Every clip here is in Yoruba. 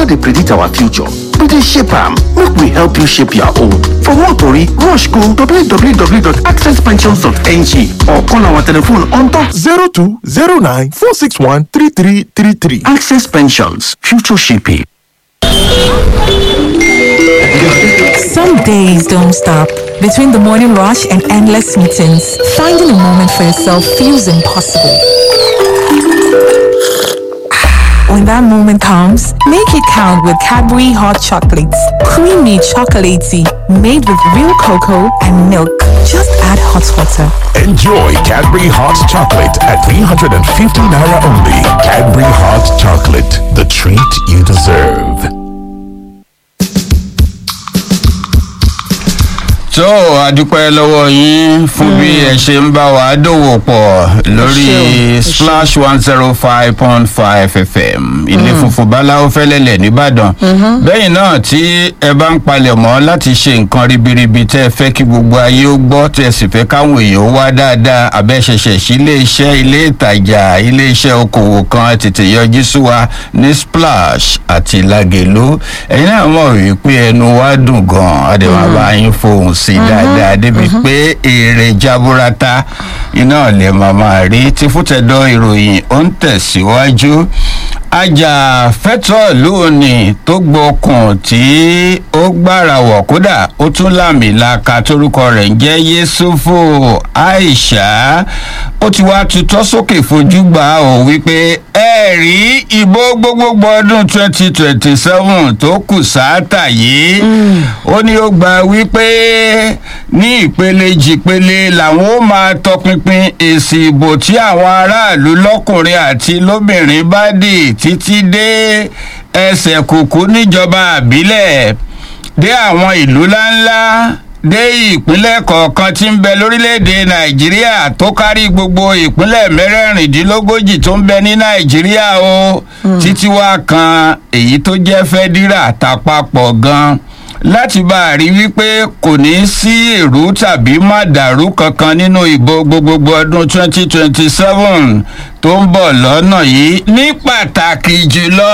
no dey predict our future we dey shape am make we help you shape your own for more tori rush go www.accesspensions.ng or call our telephone on top 0209 461 3333. access pensions future shaping. Some days don't stop. Between the morning rush and endless meetings, finding a moment for yourself feels impossible. When that moment comes, make it count with Cadbury hot chocolates. Creamy chocolatey, made with real cocoa and milk. Just add hot water. Enjoy Cadbury Hot Chocolate at 350 Naira only. Cadbury Hot Chocolate, the treat you deserve. tó a dúpẹ́ lọ́wọ́ yín fún bí ẹ ṣe ń bá wa dòwò pọ̀ lórí splash one zero five point five fm ilé funfun báláwo fẹ́lẹ́lẹ̀ nìbàdàn bẹ́yìn náà tí ẹ bá ń palẹ̀ mọ́ láti ṣe nǹkan ribiribi tẹ́ ẹ fẹ́ kí gbogbo ayé ó gbọ́ tẹ́ ẹ sì fẹ́ káwọn èèyàn wá dáadáa abẹ́ṣẹṣẹ sí ilé iṣẹ́ ilé ìtajà ilé iṣẹ́ okòwò kan tètè yọjú sí wa ní splash àti lagelu ẹ̀yin náà mọ̀ wípé ẹnu wa dùn gan-an àdèmọ̀ bá yín fohùn sí dáadáa débi pé èrè jaburata iná lè máa máa rí tí fútẹ̀dọ̀ ìròyìn ó ń tẹ̀síwájú ajàfẹ́tọ̀ lónìí tó gbọ́kùn tí ó gbára wọ̀ kódà ó tún láàmì laka torúkọ rẹ̀ ń jẹ́ yéṣufu aisha ó ti wá tutọ́ sókè fojú gbà ó wípé ẹ rí ìbò gbogbogbò ọdún twenty twenty seven tó kù sáátà yìí ó ní ó gba wípé ní ìpele jìpele làwọn ó máa tọpinpin èsì ìbò tí àwọn aráàlú lọkùnrin àti lóbìnrin bá dì títí dé ẹsẹ̀ kùkú níjọba àbílẹ̀ dé àwọn ìlú ńláńlá dé ìpínlẹ̀ kọ̀ọ̀kan tí ń bẹ lórílẹ̀‐èdè nàìjíríà tó kárí gbogbo ìpínlẹ̀ mẹ́rẹ̀ẹ̀rìndínlógójì tó ń bẹ ní nàìjíríà o títí wá kan èyí tó jẹ́ fẹ́dírà tàpapọ̀ gan-an láti bá a rí wípé kò ní sí èrú tàbí màdàrú kankan nínú ìbò gbogbogbò ọdún 2027 tó ń bọ̀ lọ́nà yìí ní pàtàkì jùlọ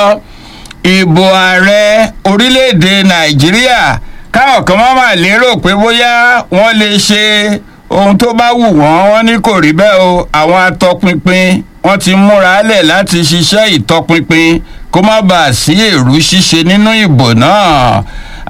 ìbò ààrẹ orílẹ̀-èdè nàìjíríà káwọn kan máa máa lérò pé bóyá wọ́n lè ṣe ohun tó bá wù wọ́n wọ́n ní kò rí bẹ́ẹ̀ o àwọn atọpinpin wọ́n ti múra lẹ̀ láti ṣiṣẹ́ ìtọpinpin kó má bàa sí èrú ṣíṣe nínú ìbò náà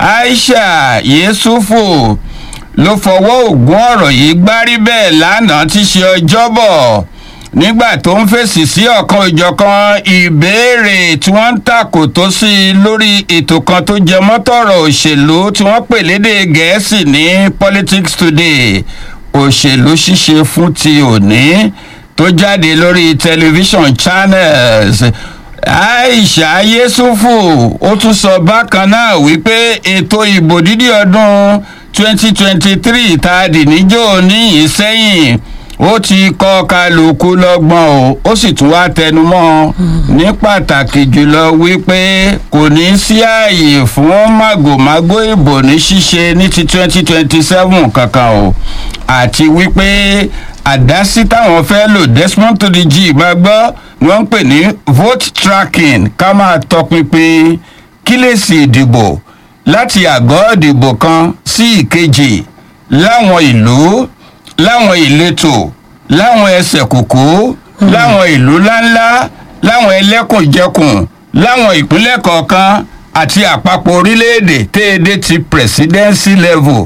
aisha yesufu ló fọwọ́ ògùn ọ̀rọ̀ yìí gbárí bẹ́ẹ̀ lánàá tí ṣe ọjọ́bọ̀ nígbà tó ń fèsì sí ọ̀kan ìjọ̀kan ìbéèrè tí wọ́n ń tàkò tó sí i lórí ètò kan tó jẹ mọ́tọ̀rọ̀ òṣèlú tí wọ́n pè lédè gẹ̀ẹ́sì ní politics today òṣèlú ṣíṣe fún ti òní tó jáde lórí tẹlifíṣàn channels aisha yesufu ó tún sọ bákan náà wípé ètò ìbò dídí ọdún 2023 tá a dì níjó níyìn sẹ́yìn ó ti kọ́ kálukú lọ́gbọ́n o ó sì tún wá tẹnumọ́ ní pàtàkì jùlọ wípé kò ní sí ààyè fún màgòmágó ìbò ní ṣíṣe ní ti 2027 kankan o àti wípé àdásí táwọn fẹ́ lò desmond to the g máa gbọ́ ni wọ́n ń pè ní vote tracking ká máa tọpinpin kílèsì ìdìbò láti àgọ́ ìdìbò kan sí ìkejì láwọn ìlú láwọn ìletò láwọn ẹsẹ̀ kòkó láwọn ìlú ńláńlá láwọn ẹlẹ́kùnjẹkùn láwọn ìpínlẹ̀ kọ̀ọ̀kan àti àpapọ̀ orílẹ̀-èdè téèdè ti presidency level.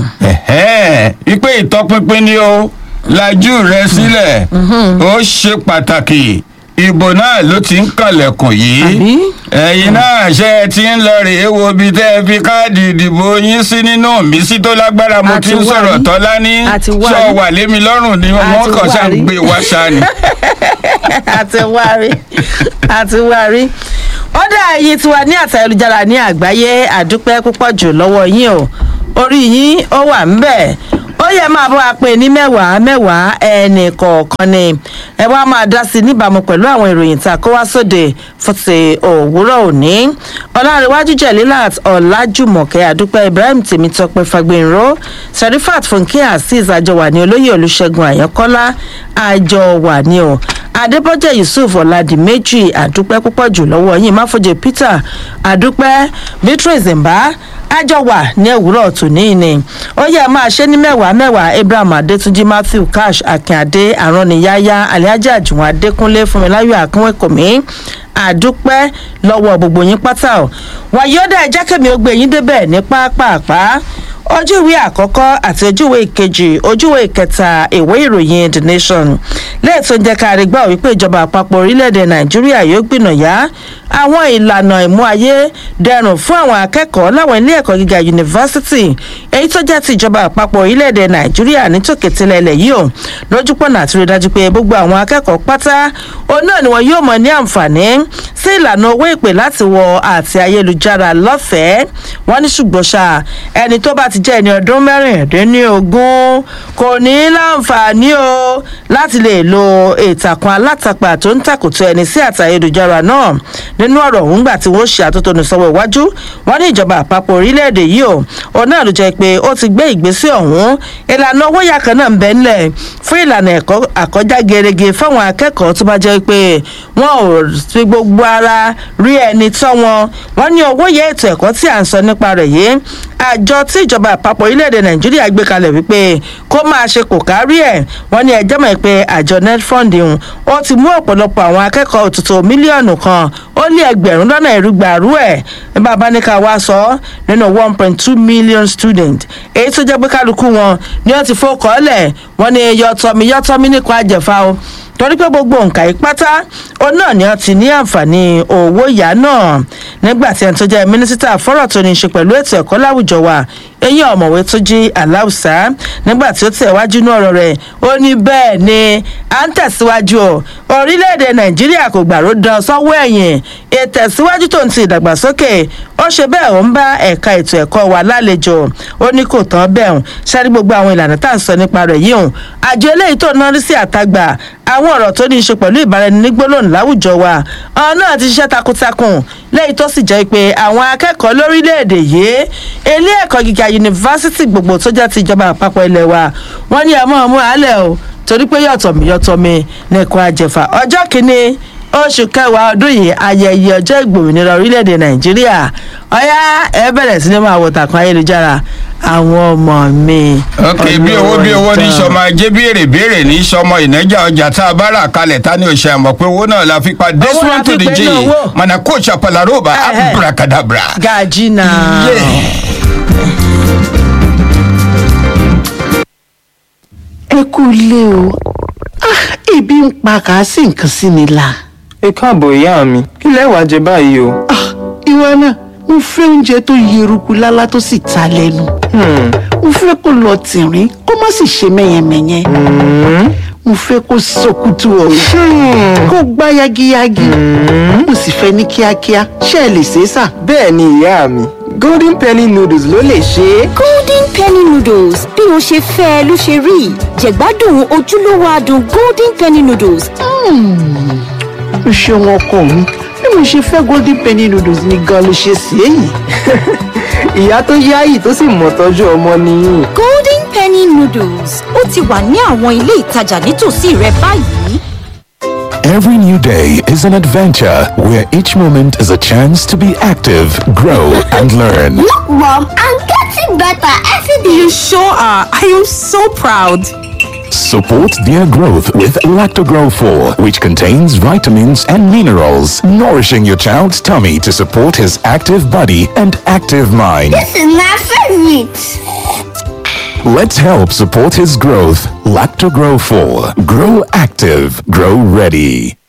ìpè ìtọpinpin ni o lajú rẹ sílẹ̀ ó ṣe pàtàkì ìbò náà ló ti ń kànlẹ̀kùn yìí ẹ̀yin náà ṣe é ti ń lọ rèé wo ibi tẹ́ ẹ fi káàdì ìdìbò yín sí nínú mi sí tó lágbára mo ti ń sọ̀rọ̀ tọ́lá ní ṣọ́ wà lémi lọ́rùn ni wọ́n kàn ṣáà ń gbé wá ṣáà ni. àti wárí àti wárí ó dá ẹyin tiwa ní àtẹ̀lùjára ní àgbáyé àdúpẹ́ púpọ̀ jù lọ́wọ́ yín o orí yín ó wà ń bẹ̀ ó yẹ máa bá wa pè ní mẹ́wàá mẹ́wàá ẹnì kọ̀ọ̀kan ni ẹ wá máa dá sí i níbàámu pẹ̀lú àwọn ìròyìn tá a kó wá sóde fún ti òwúrọ̀ òní ọ̀làǹrẹ̀wájú jẹ̀lílàt ọ̀làjùmọ̀kẹ́ àdúpẹ́ ibrahim tèmítọ́pẹ́ fagbinro serifat fúnkẹ́ azeez àjọwà ní olóyè olùṣègùn àyànkọ́lá àjọwà ní o adébọ́jẹ́ yusuf ọ̀làdìmẹ́jì àdúpẹ́ púpọ̀ jù lọ́wọ́ yín máfojì peter àdúpẹ́ beatrice mbá àjọ wà ní òwúrọ̀ tòní ni ó yẹ máa ṣe ní mẹ́wàá mẹ́wàá abraham adétúnjì matthew cash akínadé àrọ́nìyáyá aliaja àjùwọ̀n adékúnlé fúnmiláyọ̀ akínwékòmí àdúpẹ́ lọ́wọ́ gbogbo yín pátá o wàyọ́dà ẹ̀jẹ̀ kẹ́mi ó gbé yín débẹ̀ ní pápápá ojú ìwé àkọ́kọ́ àti ojú ìwé ìkejì ojú ìwé ìkẹta ìwé ìròyìn the nation lẹ́yìn tó ń jẹ́ ká rí gbọ́ wípé ìjọba àpapọ̀ orílẹ̀-èdè nàìjíríà yóò gbìnàyà àwọn ìlànà ìmú ayé dẹrùn fún àwọn akẹ́kọ̀ọ́ láwọn ilé ẹ̀kọ́ gíga yunifásitì èyí tó jẹ́ ti ìjọba àpapọ̀ orílẹ̀-èdè nàìjíríà ní tòkètìlẹ̀ ilẹ̀ yìí o lójúpọ̀nà àti rí dájú pé gbogbo àwọn akẹ́kọ̀ọ́ pátá òun náà ni wọn yóò mọ ní àǹfààní sí ìlànà owó ìpè láti wọ àti ayélujára lọ́fẹ̀ẹ́ wọn ní ṣùgbọ́n ṣá ẹni tó bá ti jẹ́ ẹni ọdún mẹ́rìndínlógún kò ní láǹfààní o láti lè lo ìtàkùn alátagbà tó ń tàkùtù ẹni sí àti ayélujára náà nínú ọ̀rọ̀ òun gbà tí wọ́n ṣe àtótónu sọ́wọ́ iwájú wọn ní ìjọba àpapọ̀ orílẹ̀-èdè yìí o òun náà ló jẹ́ pé ó ti gbé ìgbésẹ̀ ọ̀hún ìlànà owó yà kan náà ń bẹ ńlẹ̀ fún ìlànà ẹ̀kọ́ àkọjá gerege fáwọn akẹ́kọ̀ọ́ tó bá jẹ́ pé wọn ò fi gbogbo ara rí ẹni tọ́ wọn wọn ní owó yẹ ètò ẹ̀kọ́ tí à ń sọ nípa rẹ̀ yìí àjọ tí ìjọba àpapọ̀ orílẹ̀-èdè nàìjíríà gbé kalẹ̀ wípé kó máa ṣe kò kárí ẹ̀ wọ́n ní ẹjọ́ mọ̀ pé àjọ netfund ń ó ti mú ọ̀pọ̀lọpọ̀ àwọn akẹ́kọ̀ọ́ òtútù mílíọ̀nù kan ó lé ẹgbẹ̀rún lọ́nà ìrúgbàrú ẹ̀ ní bàbá ní ká wá sọ nínú one point two million student èyí tó jẹ́ pé kálukú wọn ni wọ́n ti fọ́kọ̀ọ́lẹ̀ wọ́n ní yọtọ̀mí yọtọ̀mí nípa àjẹfà o torí pé gbogbo nǹkan yìí pátá òun náà ni wọn ti ní àǹfààní owó ìyá náà nígbà tí ẹni tó jẹ́ mínísítà fọ́rọ̀ tó ní í ṣe pẹ̀lú ètò ẹ̀kọ́ láwùjọ wa eyín ọ̀mọ̀wé tó jí aláùsá nígbà tí ó tẹ̀ wájú ní ọ̀rọ̀ rẹ̀ ó ní bẹ́ẹ̀ ni à ń tẹ̀síwájú o orílẹ̀-èdè nàìjíríà kò gbàrú dán sọ́wọ́ ẹ̀yìn ìtẹ̀síwájú tó ń ti ìdàgbàsókè ó ṣe bẹ́ẹ̀ ó ń bá ẹ̀ka ètò ẹ̀kọ́ wa lálejò ó ní kò tán bẹ́ẹ̀ hùn ṣáájú gbogbo àwọn ìlànà tá à ń sọ nípa rẹ̀ yìí hùn àjọ eléyìí tó ná rí sí àtagbà àwọn ọ̀rọ̀ tó ní í ṣe pẹ̀lú ìbáraẹnigbólóhùn láwùjọ wa ọ̀hún náà ti ṣiṣẹ́ takuntakun lẹ́yìn tó sì jẹ́ pé àwọn akẹ́kọ̀ọ́ lórílẹ̀‐èdè yìí ilé ẹ̀kọ́ gíga yunifásitì gbogbo tó jẹ́ ti ìjọba àpapọ̀ ilẹ̀ wa wọ́n ní ẹ̀mọ́ ọmú àálẹ̀ o torí pé yọ̀tọ̀mí yọ̀tọ̀mí nìkan àjẹfà ọjọ́ kìíní oṣù kẹwàá ọdún yìí ayẹyẹ ọjọ́ ìgbòmìnira orílẹ̀-èdè nàìjíríà ọ̀yá ẹ bẹ̀rẹ̀ sí ni máa wọ tàkùn ayélujára àwọn ọmọ mi. ok bí owó bí owó ní sọmọ ajé béèrè béèrè ní sọmọ ìnájà ọjà tá a bá rà kalẹ̀ tá ní oṣù àmọ̀ pé owó náà la fi pa this Owó la one to fi the pe j ní owó. mana coach apalaroba Ẹhẹ́. abracadabra. gàjí náà. Yeah. ẹ kú ilé o Ah, ebi ń pa kàásì nǹkan sí mi la. ẹ káàbọ̀ ìyá mi kí lẹ wàá jẹ báyìí o. Ah, ìwọ náà mo fẹ́ oúnjẹ tó yeruku lálá tó sì ta lẹ́nu. mo fẹ́ kó lọ tìrín kó má sì ṣe mẹ́yẹmẹ́yẹ. mo fẹ́ kó sọkútù ọ̀rọ̀ kó gbá yagiyagi. mo sì fẹ́ ní kíákíá ṣé ẹ lè ṣe é sà. bẹ́ẹ̀ ni ìyá mi golden penny noodles ló lè ṣe é. golden penny noodles bí o ṣe fẹ́ ẹ ló ṣe rí jẹ̀gbádùn ojúlówó adùn golden penny noodles o ṣeun ọkọ mi bí mo ṣe fẹ́ golden penny noodles ni gan ló ṣe sí èyí. ìyá tó yáàyì tó sì mọ̀ tọ́jú ọmọ nìyí. golden penny noodles ó ti wà ní àwọn ilé ìtajà nítòsí rẹ báyìí. Every new day is an adventure where each moment is a chance to be active, grow, and learn. Look, Mom, I'm getting better every day. You sure are. I am so proud. Support their growth with Lactogrow 4, which contains vitamins and minerals, nourishing your child's tummy to support his active body and active mind. This is my favorite. Let's help support his growth. Lactogrow 4. Grow active. Grow ready.